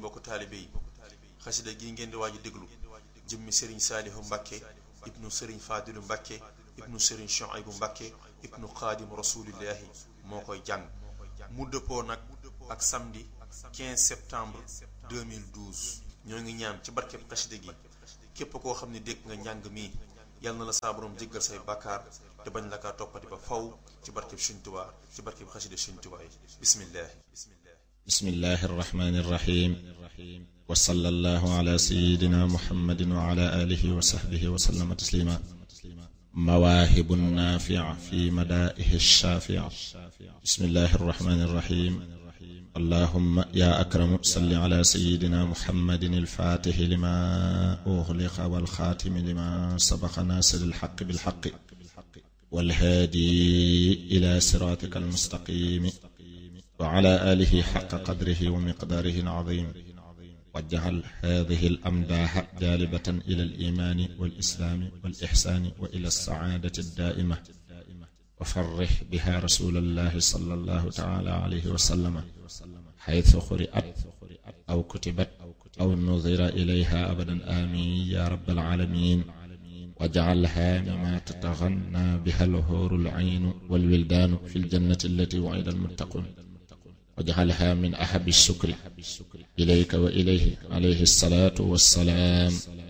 mbokk taalibe yi xasida gi ngeen di waaju déglu jëmmi sëriñ saalihu mbàkke ibnu sëriñ faadilu mbàkke ibnu sëriñ shuaybu mbàkke ibnu xaadim rasulillahi moo koy jàng mu dëppoo nag ak samedi 15 septembre 2012 ñoo ngi ñaan ci barkeb xasida gi képp koo xam ne dégg nga njàng mi yal na la saa borom jéggal say bàkkaar te bañ la kaa toppati ba faw ci barkeb Sëriñ Tuubaa ci barkeb xasida Sëriñ Tuubaa yi bismillahi bismillahi arrahmani irrahim wa sallallahu ala sayidina muhammadin wa ala alihi wa sahbihi wa sallama taslima mawaahibu naafi'a fi madaa'ihi shaafi'a bismillahi arrahmani irrahim allahumma ya akramu salli ala sayidina muhammadin alfaatixi lima uxliqa walxaatimi lima sabaqa naasiri alxaqi bilxaqi walhaadi ila siraatika almustaqimi wa ala aalihi xaqa qadrihi wa miqdaarihi alcaziim wajjahal haadihi alamdaaxa jaalibatan ila aliimaani walislaami walixsaani wa ila alsacaadati addaa'ima wa farrix biha rasuulallahi sallallahu taala alayhi wa sallama xaytu quri'at aw kutibat aw nudira ilayha abadan amiin ya rabbal aalamiin waj'alha mimma tataghanna biha al-huuru al-'aynu wal-wildaanu fi al-jannati allati wu'ida al-muttaquun waj'alha min ahabbi ash-shukri ilayka wa ilayhi alayhi as-salaatu was-salaam